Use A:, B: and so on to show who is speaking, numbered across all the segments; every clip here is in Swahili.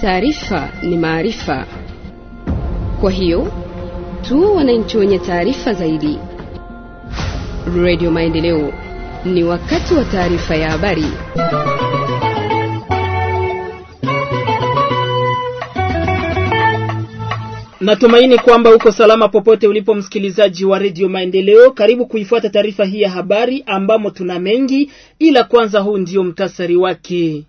A: taarifa ni maarifa. Kwa hiyo tuwe wananchi wenye taarifa zaidi. Radio Maendeleo, ni wakati wa taarifa ya habari.
B: Natumaini kwamba uko salama popote ulipo msikilizaji wa redio Maendeleo. Karibu kuifuata taarifa hii ya habari ambamo tuna mengi, ila kwanza huu ndio mtasari wake.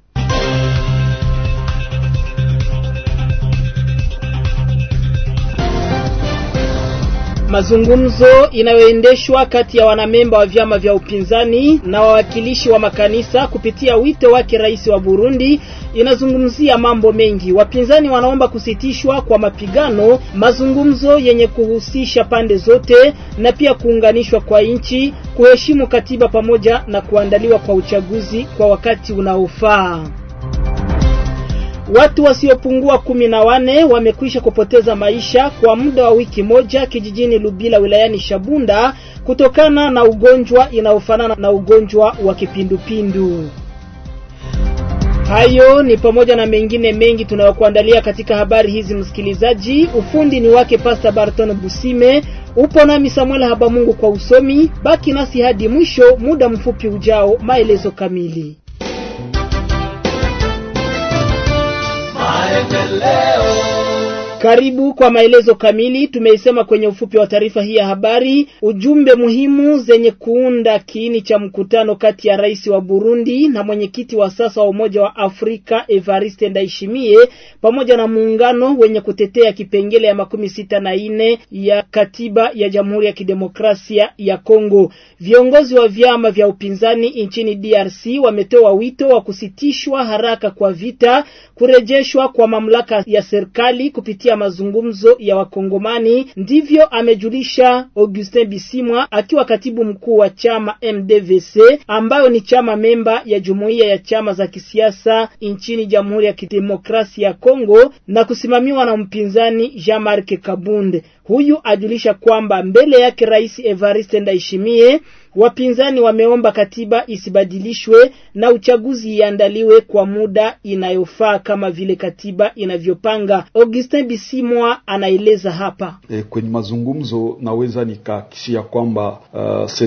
B: Mazungumzo inayoendeshwa kati ya wanamemba wa vyama vya upinzani na wawakilishi wa makanisa kupitia wito wake rais wa Burundi inazungumzia mambo mengi. Wapinzani wanaomba kusitishwa kwa mapigano, mazungumzo yenye kuhusisha pande zote na pia kuunganishwa kwa nchi, kuheshimu katiba pamoja na kuandaliwa kwa uchaguzi kwa wakati unaofaa. Watu wasiopungua kumi na wane wamekwisha kupoteza maisha kwa muda wa wiki moja kijijini Lubila wilayani Shabunda kutokana na ugonjwa inayofanana na ugonjwa wa kipindupindu. Hayo ni pamoja na mengine mengi tunayokuandalia katika habari hizi msikilizaji. Ufundi ni wake Pastor Barton Busime, upo nami Samuel Habamungu kwa usomi. Baki nasi hadi mwisho, muda mfupi ujao, maelezo kamili. Karibu kwa maelezo kamili. Tumeisema kwenye ufupi wa taarifa hii ya habari, ujumbe muhimu zenye kuunda kiini cha mkutano kati ya rais wa Burundi na mwenyekiti wa sasa wa Umoja wa Afrika Evariste Ndayishimiye pamoja na muungano wenye kutetea kipengele ya makumi sita na nne ya katiba ya Jamhuri ya Kidemokrasia ya Kongo. Viongozi wa vyama vya upinzani nchini DRC wametoa wito wa kusitishwa haraka kwa vita, kurejeshwa kwa mamlaka ya serikali kupitia mazungumzo ya Wakongomani. Ndivyo amejulisha Augustin Bisimwa akiwa katibu mkuu wa chama MDVC ambayo ni chama memba ya jumuiya ya chama za kisiasa nchini Jamhuri ya Kidemokrasia ya Kongo na kusimamiwa na mpinzani Jean-Marc Kabunde. Huyu ajulisha kwamba mbele yake Rais Evariste Ndayishimiye wapinzani wameomba katiba isibadilishwe na uchaguzi iandaliwe kwa muda inayofaa kama vile katiba inavyopanga. Augustin Bisimwa anaeleza hapa.
C: E, kwenye mazungumzo naweza nikahakikishia kwamba uh,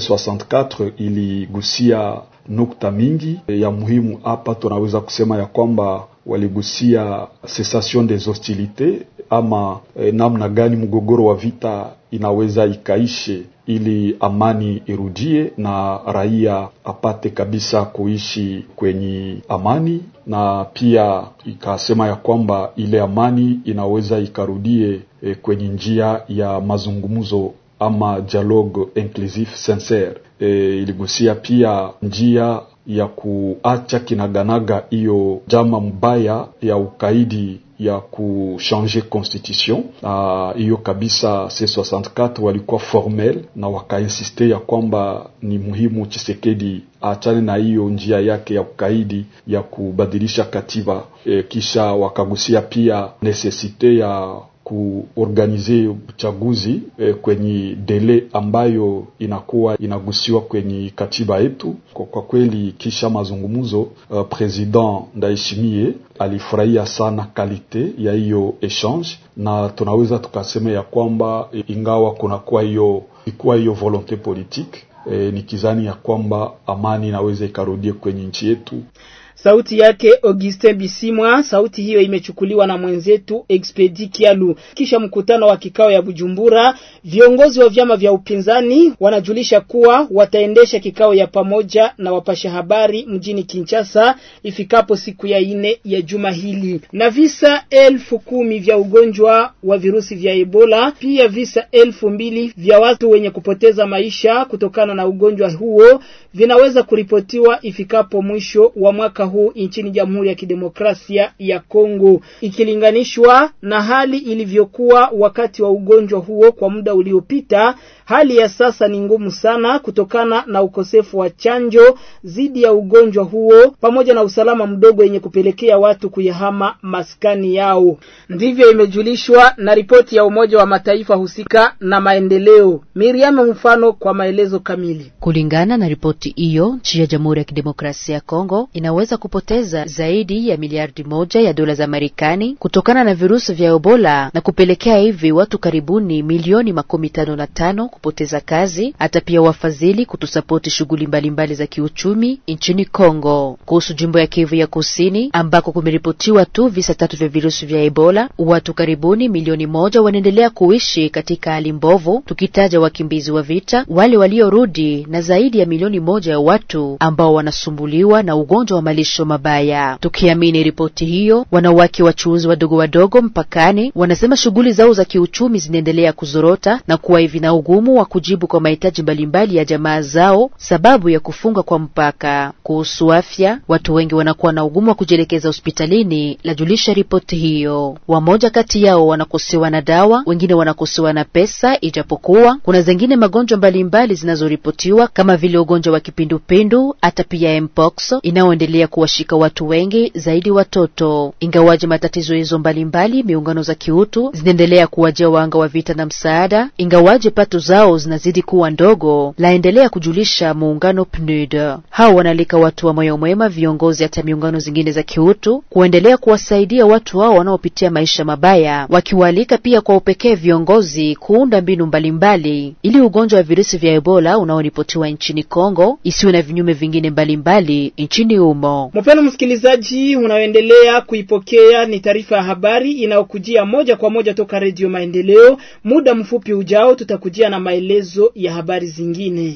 C: C64 iligusia nukta mingi e, ya muhimu. Hapa tunaweza kusema ya kwamba waligusia cessation des hostilités ama eh, namna gani mgogoro wa vita inaweza ikaishe ili amani irudie na raia apate kabisa kuishi kwenye amani, na pia ikasema ya kwamba ile amani inaweza ikarudie eh, kwenye njia ya mazungumzo ama dialogue inclusif sincere. Eh, iligusia pia njia ya kuacha kinaganaga hiyo jama mbaya ya ukaidi ya kuchange constitution hiyo. Uh, kabisa C64 walikuwa formel na wakainsiste ya kwamba ni muhimu Chisekedi aachane na hiyo njia yake ya ukaidi ya kubadilisha katiba. E, kisha wakagusia pia necessite ya kuorganize uchaguzi eh, kwenye dele ambayo inakuwa inagusiwa kwenye katiba yetu. Kwa, kwa kweli kisha mazungumzo uh, President Ndayishimiye alifurahia sana kalite ya hiyo exchange, na tunaweza tukasema ya kwamba ingawa kunakuwa hiyo ikuwa hiyo volonte politique eh, ni kizani ya kwamba amani inaweza ikarudie kwenye nchi yetu.
B: Sauti yake Augustin Bisimwa. Sauti hiyo imechukuliwa na mwenzetu Expedi Kialu. Kisha mkutano wa kikao ya Bujumbura, viongozi wa vyama vya upinzani wanajulisha kuwa wataendesha kikao ya pamoja na wapasha habari mjini Kinshasa ifikapo siku ya ine ya juma hili. Na visa elfu kumi vya ugonjwa wa virusi vya Ebola, pia visa elfu mbili vya watu wenye kupoteza maisha kutokana na ugonjwa huo vinaweza kuripotiwa ifikapo mwisho wa mwaka huu nchini Jamhuri ya Kidemokrasia ya Kongo, ikilinganishwa na hali ilivyokuwa wakati wa ugonjwa huo kwa muda uliopita. hali ya sasa ni ngumu sana kutokana na ukosefu wa chanjo dhidi ya ugonjwa huo pamoja na usalama mdogo yenye kupelekea watu kuyahama maskani yao. Ndivyo imejulishwa na ripoti ya Umoja wa Mataifa husika na maendeleo. Miriam mfano kwa maelezo kamili.
D: Kulingana na ripoti hiyo, nchi ya Jamhuri ya Kidemokrasia ya Kongo inaweza kupoteza zaidi ya miliardi moja ya dola za Marekani kutokana na virusi vya Ebola na kupelekea hivi watu karibuni milioni makumi tano na tano kupoteza kazi, hata pia wafadhili kutusapoti shughuli mbalimbali za kiuchumi nchini Kongo. Kuhusu jimbo ya Kivu ya Kusini ambako kumeripotiwa tu visa tatu vya virusi vya Ebola, watu karibuni milioni moja wanaendelea kuishi katika hali mbovu, tukitaja wakimbizi wa vita, wale waliorudi na zaidi ya milioni moja ya watu ambao wanasumbuliwa na ugonjwa wa malisho mabaya. Tukiamini ripoti hiyo, wanawake wachuuzi wadogo wadogo mpakani wanasema shughuli zao za kiuchumi zinaendelea kuzorota na kuwa hivi na ugumu wa kujibu kwa mahitaji mbalimbali ya jamaa zao sababu ya kufunga kwa mpaka. Kuhusu afya, watu wengi wanakuwa na ugumu wa kujielekeza hospitalini, lajulisha ripoti hiyo. Wamoja kati yao wanakosewa na dawa, wengine wanakosewa na pesa, ijapokuwa kuna zingine magonjwa mbalimbali zinazoripotiwa kama vile ugonjwa wa kipindupindu, hata pia mpox inayoendelea kuwashika watu wengi zaidi watoto. Ingawaje matatizo hizo mbalimbali, miungano za kiutu zinaendelea kuwajia wanga wa vita na msaada, ingawaje pato zao zinazidi kuwa ndogo, laendelea kujulisha muungano PNUD. Hao wanalika watu wa moyo mwema, viongozi hata miungano zingine za kiutu kuendelea kuwasaidia watu hao wanaopitia maisha mabaya, wakiwaalika pia kwa upekee viongozi kuunda mbinu mbalimbali ili ugonjwa wa virusi vya Ebola unaoripotiwa nchini Kongo isiwe na vinyume vingine mbalimbali nchini humo.
B: Mpendwa msikilizaji, unaoendelea kuipokea ni taarifa ya habari inayokujia moja kwa moja toka Redio Maendeleo. Muda mfupi ujao tutakujia na maelezo ya habari zingine.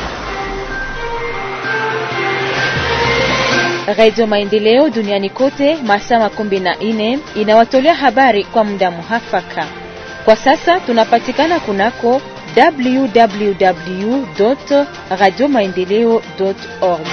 E: Radio Maendeleo duniani kote masaa makumi na nne inawatolea habari kwa muda muhafaka. Kwa sasa tunapatikana kunako www radio maendeleo org.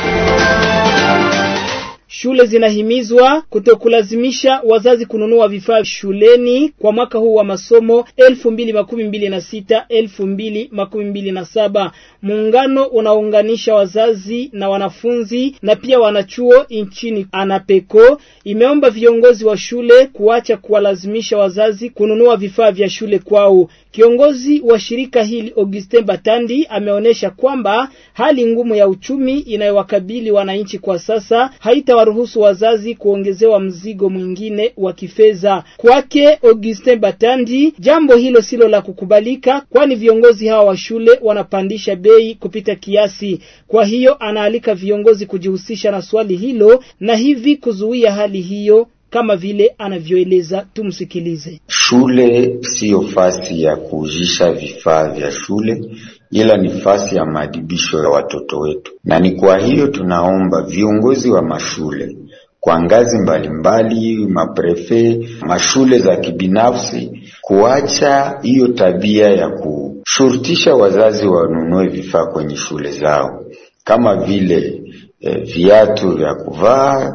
B: Shule zinahimizwa kutokulazimisha wazazi kununua vifaa shuleni kwa mwaka huu wa masomo elfu mbili makumi mbili na sita elfu mbili makumi mbili na saba. Muungano unaounganisha wazazi na wanafunzi na pia wanachuo nchini Anapeko imeomba viongozi wa shule kuacha kuwalazimisha wazazi kununua vifaa vya shule kwao. Kiongozi wa shirika hili Augustin Batandi ameonyesha kwamba hali ngumu ya uchumi inayowakabili wananchi kwa sasa haitawaruhusu wazazi kuongezewa mzigo mwingine wa kifedha. Kwake Augustin Batandi, jambo hilo silo la kukubalika, kwani viongozi hawa wa shule wanapandisha bei kupita kiasi. Kwa hiyo anaalika viongozi kujihusisha na swali hilo na hivi kuzuia hali hiyo kama vile anavyoeleza. Tumsikilize.
F: Shule siyo fasi ya kuujisha vifaa vya shule, ila ni fasi ya maadibisho ya watoto wetu, na ni kwa hiyo tunaomba viongozi wa mashule kwa ngazi mbalimbali, maprefe, mashule za kibinafsi kuacha hiyo tabia ya kushurutisha wazazi wanunue vifaa kwenye shule zao kama vile E, viatu vya kuvaa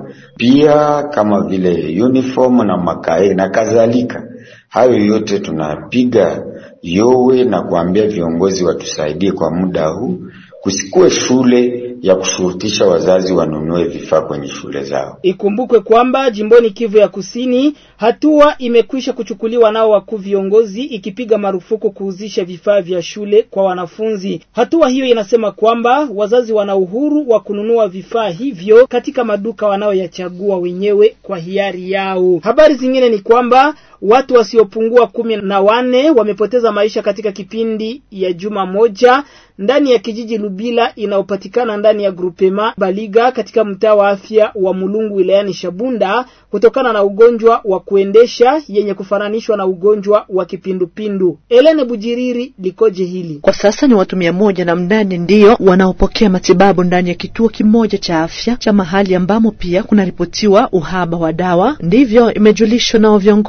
F: pia kama vile uniform na makae na kadhalika. Hayo yote tunapiga yowe na kuambia viongozi watusaidie kwa muda huu, kusikuwe shule ya kushurutisha wazazi wanunue vifaa kwenye shule zao.
B: Ikumbukwe kwamba jimboni Kivu ya Kusini hatua imekwisha kuchukuliwa nao wakuu viongozi, ikipiga marufuku kuuzisha vifaa vya shule kwa wanafunzi. Hatua hiyo inasema kwamba wazazi wana uhuru wa kununua vifaa hivyo katika maduka wanaoyachagua wenyewe kwa hiari yao. Habari zingine ni kwamba watu wasiopungua kumi na wane wamepoteza maisha katika kipindi ya juma moja ndani ya kijiji Lubila inayopatikana ndani ya grupema Baliga katika mtaa wa afya wa Mulungu wilayani Shabunda kutokana na ugonjwa wa kuendesha yenye kufananishwa na ugonjwa wa kipindupindu. Elene Bujiriri likoje hili?
G: Kwa sasa ni watu mia moja na mnane ndiyo wanaopokea matibabu ndani ya kituo kimoja cha afya cha mahali ambamo pia kunaripotiwa uhaba wa dawa. Ndivyo imejulishwa nao viongozi wa mahali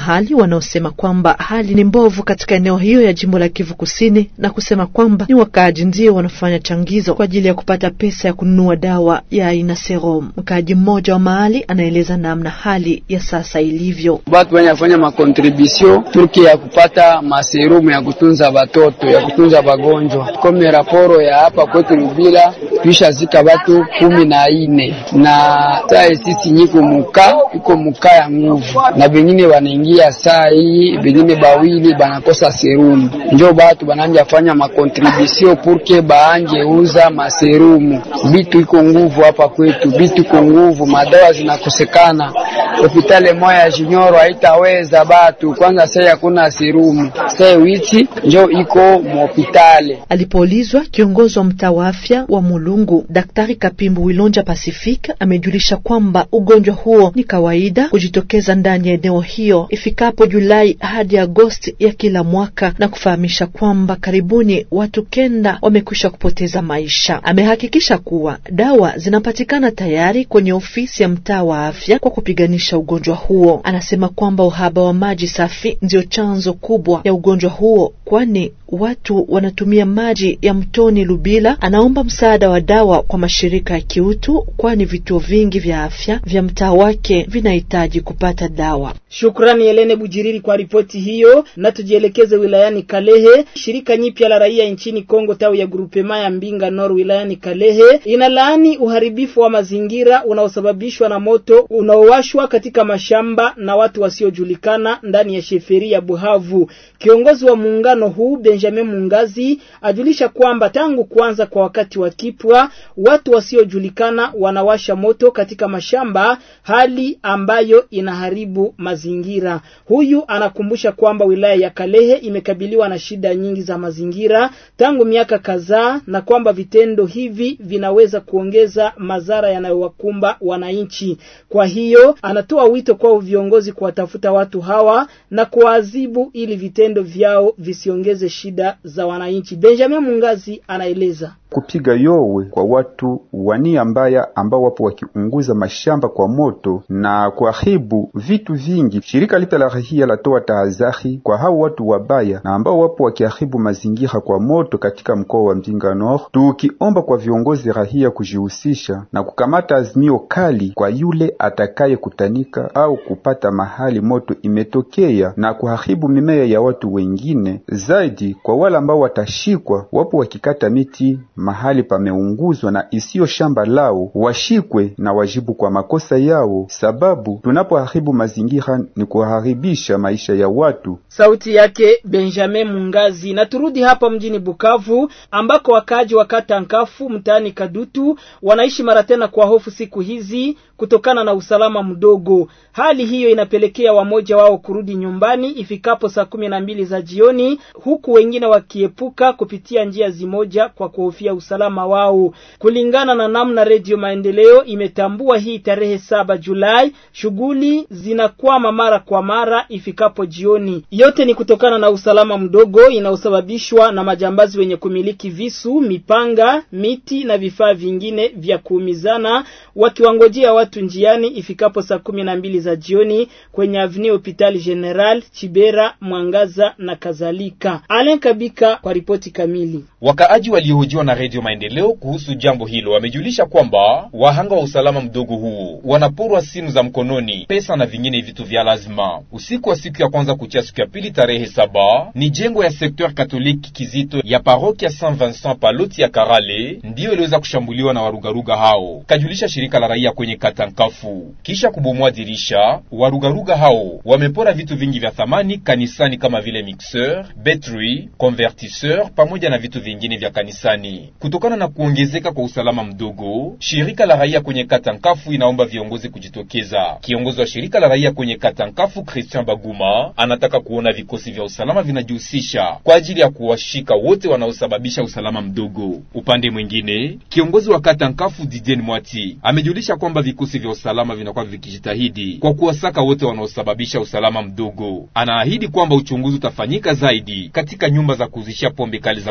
G: mahali wanaosema kwamba hali ni mbovu katika eneo hiyo ya jimbo la Kivu Kusini na kusema kwamba ni wakaaji ndio wanafanya changizo kwa ajili ya kupata pesa ya kununua dawa ya aina serum. Mkaaji mmoja wa mahali anaeleza namna hali ya sasa ilivyo.
H: Batu wenye afanya makontribusio turki ya kupata maserumu ya kutunza batoto ya kutunza bagonjwa kome raporo ya hapa kwetu Lubila tuisha zika batu kumi na ine na saa sisi nyiko muka iko muka ya nguvu na bengine banaingia saa hii bengine bawili banakosa serumu, njo batu bananja fanya makontribusio purke baanje uza maserumu. Bitu iko nguvu hapa kwetu, bitu iko nguvu, madawa zinakosekana. Hopitale moya ya Jinyoro haitaweza batu kwanza, sai hakuna serumu, sai witi njo iko muhopitale.
G: Alipoulizwa, kiongozi wa mtaa wa afya wa Mulungu Daktari Kapimbu Wilonja Pacific amejulisha kwamba ugonjwa huo ni kawaida kujitokeza ndani ya eneo hiyo ifikapo Julai hadi Agosti ya kila mwaka na kufahamisha kwamba karibuni watu kenda wamekwisha kupoteza maisha. Amehakikisha kuwa dawa zinapatikana tayari kwenye ofisi ya mtaa wa afya kwa kupiganisha ugonjwa huo. Anasema kwamba uhaba wa maji safi ndio chanzo kubwa ya ugonjwa huo, kwani watu wanatumia maji ya mtoni Lubila. Anaomba msaada wa dawa kwa mashirika ya kiutu, kwani vituo vingi vya afya vya mtaa wake vinahitaji kupata dawa.
B: Shukrani Helene Bujiriri kwa ripoti hiyo, na tujielekeze wilayani Kalehe. Shirika nyipya la raia nchini Kongo tawi ya grupema ya Mbinga Nord wilayani Kalehe inalaani uharibifu wa mazingira unaosababishwa na moto unaowashwa katika mashamba na watu wasiojulikana ndani ya sheferi ya Buhavu. Kiongozi wa muungano huu Benjamin Mungazi ajulisha kwamba tangu kuanza kwa wakati wa kipwa watu wasiojulikana wanawasha moto katika mashamba, hali ambayo inaharibu mazingira. Huyu anakumbusha kwamba wilaya ya Kalehe imekabiliwa na shida nyingi za mazingira tangu miaka kadhaa, na kwamba vitendo hivi vinaweza kuongeza madhara yanayowakumba wananchi. Kwa hiyo anatoa wito kwa viongozi kuwatafuta watu hawa na kuwaadhibu ili vitendo vyao visiongeze shida za wananchi. Benjamin Mungazi anaeleza
I: kupiga yowe kwa watu wa nia mbaya ambao wapo wakiunguza mashamba kwa moto na kuharibu vitu vingi. Shirika lita la rahia latoa tahadhari kwa hao watu wabaya na ambao wapo wakiharibu mazingira kwa moto katika mkoa wa Mbinga Nord, tukiomba kwa viongozi rahia kujihusisha na kukamata azimio kali kwa yule atakaye kutanika au kupata mahali moto imetokea na kuharibu mimea ya watu wengine. Zaidi kwa wale ambao watashikwa wapo wakikata miti mahali pameunguzwa na isiyo shamba lao, washikwe na wajibu kwa makosa yao, sababu tunapoharibu mazingira ni kuharibisha maisha ya watu.
B: Sauti yake Benjamin Mungazi. Na turudi hapa mjini Bukavu ambako wakaaji wa kata Nkafu mtaani Kadutu wanaishi mara tena kwa hofu siku hizi kutokana na usalama mdogo. Hali hiyo inapelekea wamoja wao kurudi nyumbani ifikapo saa kumi na mbili za jioni, huku wengine wakiepuka kupitia njia zimoja kwa kuhofia usalama wao. Kulingana na namna Redio Maendeleo imetambua hii tarehe saba Julai, shughuli zinakwama mara kwa mara ifikapo jioni. Yote ni kutokana na usalama mdogo inaosababishwa na majambazi wenye kumiliki visu, mipanga, miti na vifaa vingine vya kuumizana wakiwangojea watu njiani ifikapo saa kumi na mbili za jioni kwenye Avenue Hopital General Chibera, Mwangaza na kadhalika. Alen Kabika kwa ripoti kamili.
J: Wakaaji waliohojiwa na Redio Maendeleo kuhusu jambo hilo wamejulisha kwamba wahanga wa usalama mdogo huu wanaporwa simu za mkononi, pesa na vingine vitu vya lazima. Usiku wa siku ya kwanza kuchia siku ya pili tarehe saba ni jengo ya sekteur katoliki Kizito ya parokia Saint Vincent Paloti ya Karale ndiyo iliweza kushambuliwa na warugaruga hao, kajulisha shirika la raia kwenye kata Nkafu. Kisha kubomoa dirisha, warugaruga hao wamepora vitu vingi vya thamani kanisani kama vile mixeur, betri, convertisseur pamoja na vitu vingine vya kanisani. Kutokana na kuongezeka kwa usalama mdogo, shirika la raia kwenye kata Nkafu inaomba viongozi kujitokeza. Kiongozi wa shirika la raia kwenye kata Nkafu, Christian Baguma, anataka kuona vikosi vya usalama vinajihusisha kwa ajili ya kuwashika wote wanaosababisha usalama mdogo. Upande mwingine, kiongozi wa kata Nkafu Didien Mwati amejulisha kwamba vikosi vya usalama vinakuwa vikijitahidi kwa kuwasaka wote wanaosababisha usalama mdogo. Anaahidi kwamba uchunguzi utafanyika zaidi katika nyumba za kuuzishia pombe kali za kulevya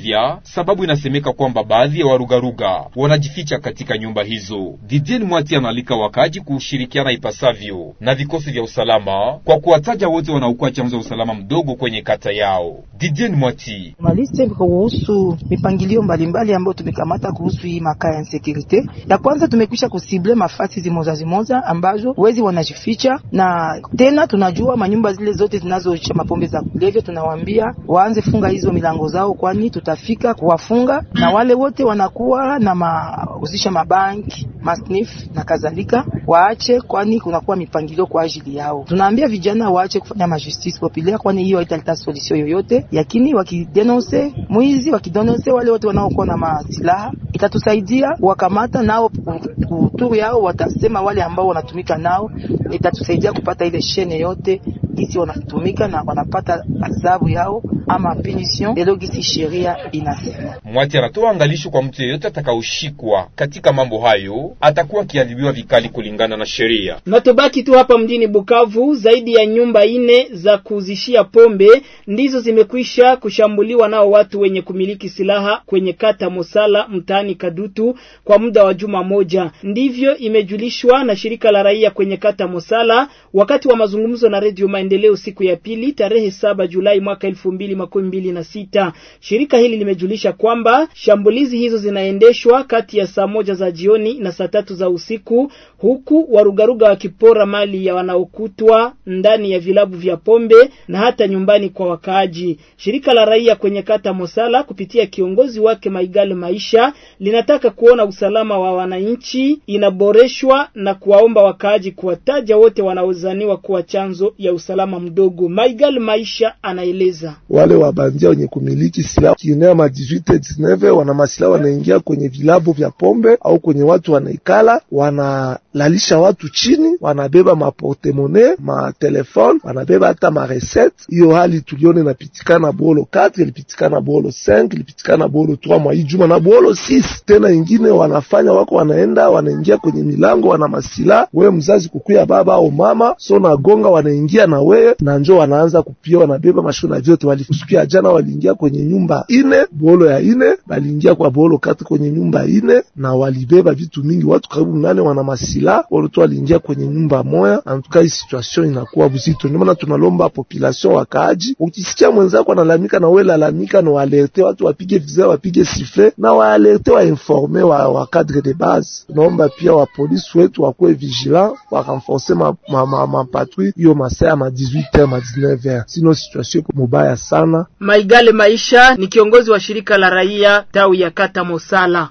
J: afya, sababu inasemeka kwamba baadhi ya warugaruga wanajificha katika nyumba hizo. Didien Mwati analika wakaji kushirikiana ipasavyo na vikosi vya usalama kwa kuwataja wote wanaokuwa chanzo ya usalama mdogo kwenye kata yao. Didien Mwati
K: maliste kuhusu mipangilio mbalimbali ambayo tumekamata kuhusu hii makaa ya insecurity. Ya kwanza tumekwisha kusible mafasi zimoza zimoza ambazo wezi wanajificha, na tena tunajua manyumba zile zote zinazoisha mapombe za kulevya, tunawaambia waanze funga hizo milango zao, kwani tutafika kuwafunga, na wale wote wanakuwa na mahusisha mabanki masnif na kadhalika waache, kwani kunakuwa mipangilio kwa ajili yao. Tunaambia vijana waache kufanya majustice populaire, kwani hiyo haitaleta solution yoyote, lakini wakidenonse mwizi, wakidenonse wale wote wanaokuwa na masilaha, itatusaidia wakamata nao kuturu yao, watasema wale ambao wanatumika nao, itatusaidia kupata ile shene yote gisi wanatumika na wanapata adhabu yao ama punition lelo gisi sheria inasema.
J: Mwati anatoa angalisho kwa mtu yeyote atakaoshikwa katika mambo hayo atakuwa akiadhibiwa vikali kulingana na sheria.
B: Na tubaki tu hapa mjini Bukavu, zaidi ya nyumba ine za kuuzishia pombe ndizo zimekwisha kushambuliwa nao watu wenye kumiliki silaha kwenye kata Mosala mtaani Kadutu kwa muda wa juma moja. Ndivyo imejulishwa na shirika la raia kwenye kata Mosala wakati wa mazungumzo na Radio Maendeleo siku ya pili tarehe saba Julai mwaka elfu mbili makumi mbili na sita. Shirika hili limejulisha kwamba shambulizi hizo zinaendeshwa kati ya saa moja za jioni na saa tatu za usiku huku warugaruga wakipora mali ya wanaokutwa ndani ya vilabu vya pombe na hata nyumbani kwa wakaaji. Shirika la raia kwenye kata Mosala kupitia kiongozi wake Maigale Maisha linataka kuona usalama wa wananchi inaboreshwa na kuwaomba wakaaji kuwataja wote wanaozaniwa kuwa chanzo ya usalama mdogo. Maigale Maisha anaeleza
L: wale wabandia wenye kumiliki silaha kienea ma 18 19 wana masilaha wanaingia kwenye vilabu vya pombe au kwenye watu wanaikala wana lalisha watu chini, wanabeba maportemone matelefone, wanabeba hata mareset. Hiyo hali tulione inapitikana Bolo 4 ilipitikana Bolo 5 ilipitikana Bolo 3 mwa hii juma na Bolo 6 tena. Ingine wanafanya wako wanaenda wanaingia kwenye milango, wana masila wewe mzazi kukuya baba au mama, so nagonga, wanaingia na wewe na njo wanaanza kupia, wanabeba mashona vyote. Walikusikia jana waliingia kwenye nyumba ine Bolo ya ine, waliingia kwa Bolo 4 kwenye nyumba ine na walibeba vitu mingi, watu karibu mnane wana masila walotu waliingia kwenye nyumba moya. Antuka hii situation inakuwa buzito, ndio maana tunalomba population wakaaji, ukisikia mwenzako analamika na wewe lalamika, na waalerte watu wapige vizaa, wapige sifle na waalerte wainforme wa, wa cadre de base. Tunaomba pia wa polisi wetu wakuwe vigilant, warenforce ma, ma, ma, ma patrouille hiyo masaa ma 18h ma 19h, sino situation iko mubaya sana.
B: Maigale Maisha ni kiongozi wa shirika la raia tawi ya kata Mosala.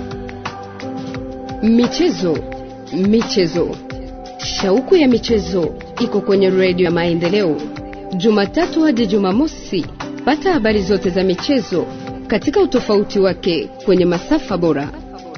A: Michezo, michezo, shauku ya michezo iko kwenye redio ya Maendeleo, Jumatatu hadi Jumamosi. Pata habari zote za michezo katika utofauti wake kwenye masafa bora.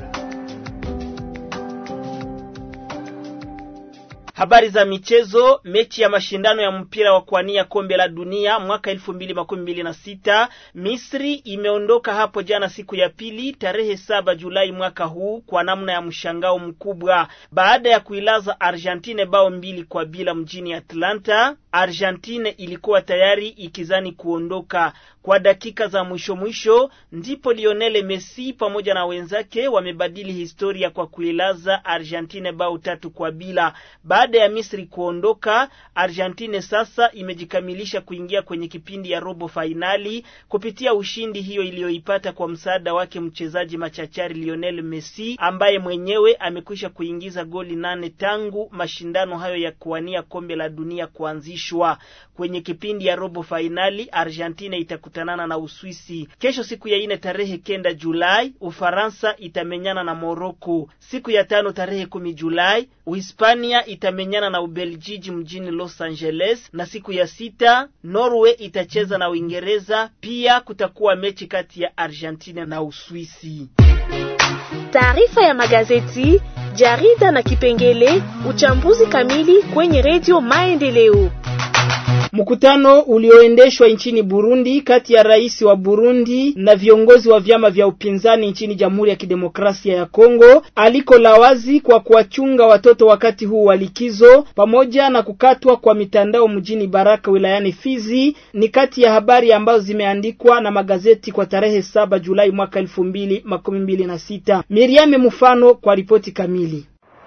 B: Habari za michezo. Mechi ya mashindano ya mpira wa kuania kombe la dunia mwaka elfu mbili makumi mbili na sita Misri imeondoka hapo jana siku ya pili tarehe saba Julai mwaka huu kwa namna ya mshangao mkubwa baada ya kuilaza Argentine bao mbili kwa bila mjini Atlanta. Argentine ilikuwa tayari ikizani kuondoka. Kwa dakika za mwisho mwisho ndipo Lionel Messi pamoja na wenzake wamebadili historia kwa kuilaza Argentine bao tatu kwa bila. Baada ya Misri kuondoka, Argentine sasa imejikamilisha kuingia kwenye kipindi ya robo fainali kupitia ushindi hiyo iliyoipata kwa msaada wake mchezaji machachari Lionel Messi ambaye mwenyewe amekwisha kuingiza goli nane tangu mashindano hayo ya kuwania kombe la dunia kuanzishwa. Kwenye kipindi ya robo fainali Argentina itakutanana na Uswisi kesho, siku ya ine tarehe kenda Julai. Ufaransa itamenyana na Morocco. Siku ya tano tarehe kumi Julai Uhispania itamenyana na Ubeljiji mjini Los Angeles, na siku ya sita Norway itacheza na Uingereza. Pia kutakuwa mechi kati ya Argentina na Uswisi.
M: Taarifa ya magazeti, jarida na kipengele uchambuzi kamili kwenye redio Maendeleo.
B: Mkutano ulioendeshwa nchini Burundi kati ya rais wa Burundi na viongozi wa vyama vya upinzani nchini Jamhuri ya Kidemokrasia ya Kongo aliko la wazi kwa kuwachunga watoto wakati huu wa likizo pamoja na kukatwa kwa mitandao mjini Baraka wilayani Fizi ni kati ya habari ambazo zimeandikwa na magazeti kwa tarehe saba Julai mwaka elfu mbili makumi mbili na sita. Miriame Mufano kwa ripoti kamili.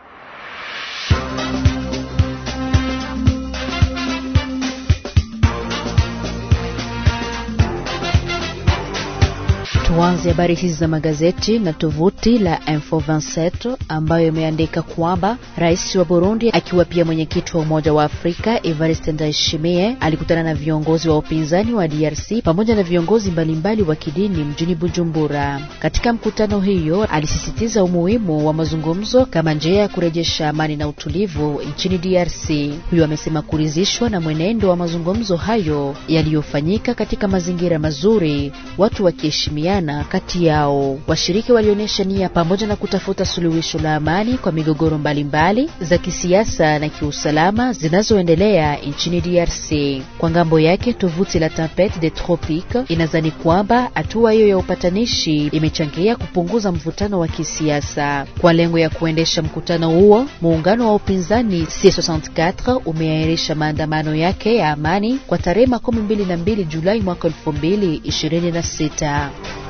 D: Tuanze habari hizi za magazeti na tovuti la Info 27 ambayo imeandika kwamba rais wa Burundi akiwa pia mwenyekiti wa Umoja wa Afrika Evariste Ndayishimiye alikutana na viongozi wa upinzani wa DRC pamoja na viongozi mbalimbali wa kidini mjini Bujumbura. Katika mkutano hiyo, alisisitiza umuhimu wa mazungumzo kama njia ya kurejesha amani na utulivu nchini DRC. Huyo amesema kuridhishwa na mwenendo wa mazungumzo hayo yaliyofanyika katika mazingira mazuri, watu wakiheshimiana kati yao. Washiriki walionyesha nia pamoja na kutafuta suluhisho la amani kwa migogoro mbalimbali za kisiasa na kiusalama zinazoendelea nchini DRC. Kwa ngambo yake, tovuti la Tempete des Tropiques inazani kwamba hatua hiyo ya upatanishi imechangia kupunguza mvutano wa kisiasa. Kwa lengo ya kuendesha mkutano huo, muungano wa upinzani C64 umeahirisha maandamano yake ya amani kwa tarehe makumi mbili na mbili Julai mwaka elfu mbili ishirini na sita.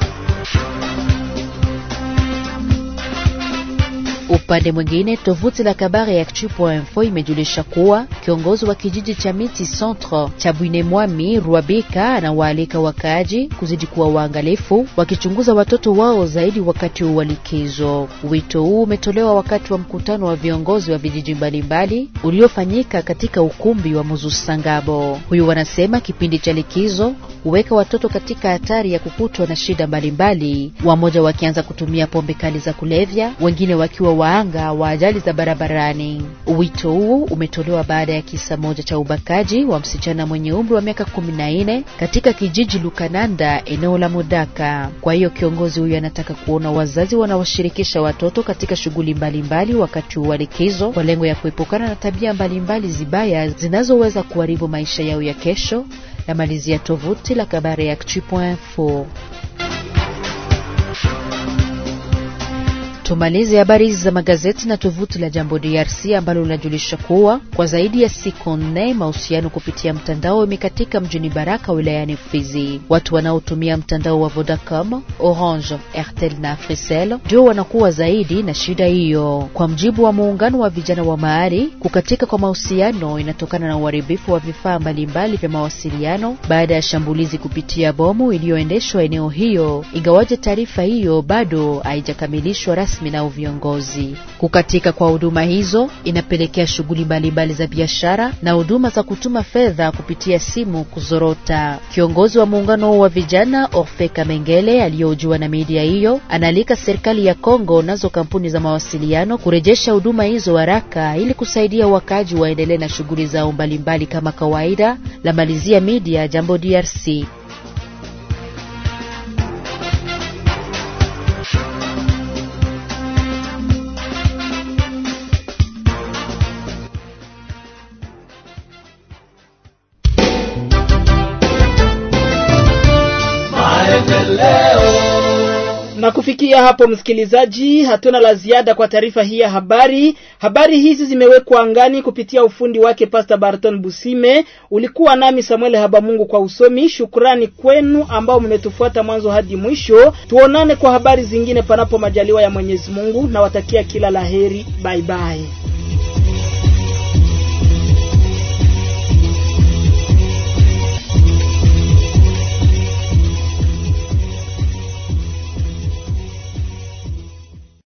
D: Upande mwingine tovuti la Kabare Actu.info imejulisha kuwa kiongozi wa kijiji cha Miti Centre cha Bwinemwami Rwabika anawaalika wakaaji kuzidi kuwa waangalifu wakichunguza watoto wao zaidi wakati wa likizo. Wito huu umetolewa wakati wa mkutano wa viongozi wa vijiji mbalimbali uliofanyika katika ukumbi wa Muzusangabo. Huyu wanasema kipindi cha likizo huweka watoto katika hatari ya kukutwa na shida mbalimbali, wamoja wakianza kutumia pombe kali za kulevya, wengine wakiwa waanga wa ajali za barabarani. Wito huu umetolewa baada ya kisa moja cha ubakaji wa msichana mwenye umri wa miaka kumi na nne katika kijiji Lukananda, eneo la Modaka. Kwa hiyo kiongozi huyu anataka kuona wazazi wanaoshirikisha watoto katika shughuli mbalimbali wakati wa likizo kwa lengo ya kuepukana na tabia mbalimbali zibaya zinazoweza kuharibu maisha yao ya kesho. La malizia tovuti la Kabare Actu.info. Tumalize habari hizi za magazeti na tovuti la Jambo DRC ambalo linajulisha kuwa kwa zaidi ya siku nne mahusiano kupitia mtandao imekatika mjini Baraka wilayani Fizi. Watu wanaotumia mtandao wa Vodacom, Orange, Airtel na Africell ndio wanakuwa zaidi na shida hiyo. Kwa mjibu wa muungano wa vijana wa mahali, kukatika kwa mahusiano inatokana na uharibifu wa vifaa mbalimbali vya mawasiliano baada ya shambulizi kupitia bomu iliyoendeshwa eneo hiyo, ingawaje taarifa hiyo bado haijakamilishwa rasmi na viongozi. Kukatika kwa huduma hizo inapelekea shughuli mbalimbali za biashara na huduma za kutuma fedha kupitia simu kuzorota. Kiongozi wa muungano wa vijana Orfe Kamengele aliyohojiwa na media hiyo anaalika serikali ya Kongo nazo kampuni za mawasiliano kurejesha huduma hizo haraka ili kusaidia wakaji waendelee na shughuli zao mbalimbali kama kawaida. La malizia media Jambo DRC.
B: Na kufikia hapo, msikilizaji, hatuna la ziada kwa taarifa hii ya habari. Habari hizi zimewekwa angani kupitia ufundi wake Pastor Barton Busime. Ulikuwa nami Samuel Habamungu kwa usomi. Shukrani kwenu ambao mmetufuata mwanzo hadi mwisho. Tuonane kwa habari zingine, panapo majaliwa ya Mwenyezi Mungu. Nawatakia kila laheri. Bye bye.